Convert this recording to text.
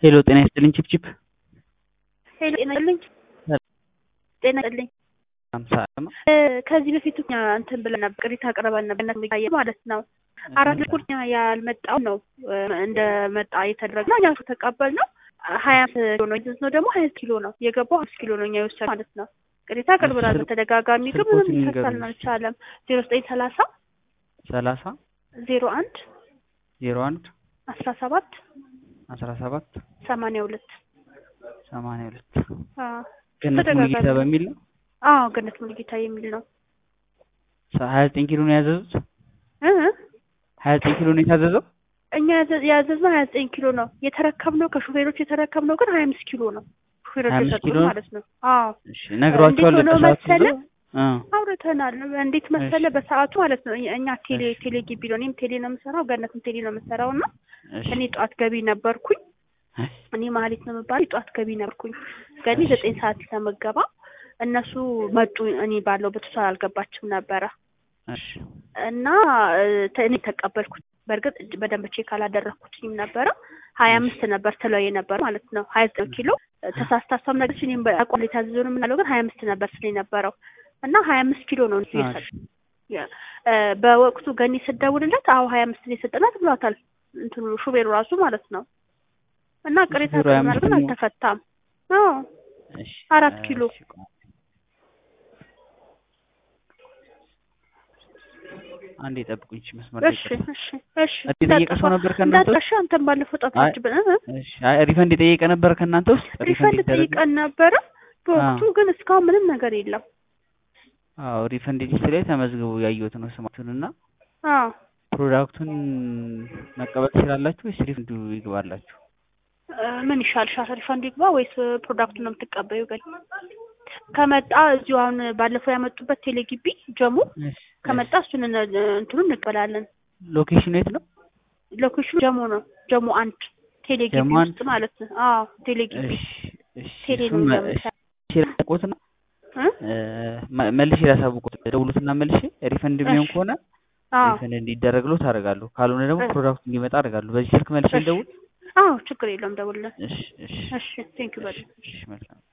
ሄሎ ጤና ይስጥልኝ ቺፕቺፕ ሄሎ ጤና ይስጥልኝ ጤና ይስጥልኝ አምሳ ነው ከዚህ በፊት እኛ እንትን ብለን ነበር ቅሬታ አቅርበን ነበር እንደሚታየ ማለት ነው አራት ልኩር ያልመጣው ነው እንደመጣ የተደረገ እኛ ተቀበል ነው ሀያ ኪሎ ነው ነው ደግሞ ሀያ ኪሎ ነው የገባው አምስት ኪሎ ነው እኛ የወሰድ ማለት ነው ቅሬታ አቅርበናል በተደጋጋሚ ግን ምንም ሊፈታልን አልቻለም ዜሮ ዘጠኝ ሰላሳ ሰላሳ ዜሮ አንድ ዜሮ አንድ አስራ ሰባት አስራ ሰባት ሰማንያ ሁለት ሰማንያ ሁለት አዎ ገነት ሙሉጌታ በሚል ነው አዎ ገነት ሙሉጌታ የሚል ነው ሀያ ዘጠኝ ኪሎ ነው ያዘዙት እ ሀያ ዘጠኝ ኪሎ ነው የታዘዘው እኛ ያዘዝነው ሀያ ዘጠኝ ኪሎ ነው የተረከብነው ከሹፌሮች የተረከብነው ግን ሀያ አምስት ኪሎ ነው ሹፌሮች 25 የሰጡን ኪሎ? ማለት ነው አዎ እሺ ነግሯቸዋል እንዴት ሆኖ በሰዓቱ መሰለ? እ አውርተናል እንዴት መሰለ እሺ። በሰዓቱ ማለት ነው እኛ ቴሌ እሺ። ቴሌ ግቢ ነው እኔም ቴሌ ነው የምሰራው ገነትም ቴሌ ነው የምሰራው እና እሺ እኔ ጠዋት ገቢ ነበርኩኝ እሺ እኔ ማህሌት ነው የምባለው ጠዋት ገቢ ነበርኩኝ ገቢ እሺ። ዘጠኝ ሰዓት ለመገባ እነሱ መጡ እኔ ባለሁበት እሷ አልገባችም ነበረ እሺ እና እ፣ ተ- እኔ ተቀበልኩት በእርግጥ እጅ- በደንብ ቼክ አላደረኩትኝም ነበረ ሀያ አምስት ነበር ትለው የነበር ማለት ነው ሀያ ዘጠኝ ኪሎ ተሳስታ እሷም ነገች እኔም በአቋም የታዘዘውን የምናለው ግን ሀያ አምስት ነበር ስለ የነበረው እና ሀያ አምስት ኪሎ ነው እሱ የሰጠ እሺ ያ፣ እ፣ በወቅቱ ገኒ ስደውልለት አዎ ሀያ አምስት ነው የሰጠናት ብሏታል እንትኑ ሹፌሩ ራሱ ማለት ነው እና ቅሬታ ሹፌሩ ሀያ አቅርበናል አምስት ግን ነው? አልተፈታም አዎ እሺ አራት ኪሎ እሺ ቆይ። አንዴ ጠብቁኝ እሺ መስመር ላይ እሺ ይቅርታ። እሺ እሺ እዚህ የጠየቀ ሰው ነበር ከእናንተ ውስጥ? እንዳጠፋ አንተን ባለፈው ጠፋችብን እ? እሺ አይ ሪፈንድ የጠየቀ ነበር ከእናንተ ውስጥ ሪፈንድ ይደረግ ጠይቀን ነበረ በወቅቱ አዎ። ግን እስካሁን ምንም ነገር የለም አዎ ሪፈንድ ሊስት ላይ ተመዝግቦ ያየሁት ነው ስማችሁን እና አዎ ፕሮዳክቱን መቀበል ትችላላችሁ ወይስ ሪፈንዱ ይግባላችሁ? እ፣ ምን ይሻልሻል ሪፈንድ ይግባ ወይስ ፕሮዳክቱን ነው የምትቀበዩ ግን ከመጣ እዚሁ አሁን ባለፈው ያመጡበት ቴሌ ግቢ ጀሙ እሺ ከመጣ እሱን እነ- እንትኑን እንቀበላለን ሎኬሽኑ የት ነው? ሎኬሽኑ ጀሙ ነው ጀሙ አንድ ቴሌ ግቢ ጀሙ አንድ? ውስጥ ማለት ነው አዎ ቴሌ ግቢ እሺ እሺ ቴሌ ነው እሱን መ- እንደምታ- እሺ ላሳውቅዎትና እ? እ፣ መ- መልሼ ላሳውቅዎት ደውሉትና መልሼ ሪፈንድ የሚሆን እሺ። ከሆነ አዎ ሪፈንድ እንዲደረግሎ ታደርጋለሁ። ካልሆነ ደግሞ እሺ። ፕሮዳክቱ እንዲመጣ አደርጋለሁ። በዚህ ስልክ መልሼ እሺ። ልደውል? አዎ ችግር የለውም ደውልልን እሺ እሺ እሺ ቴንክ ዩ በጣም እሺ መልካም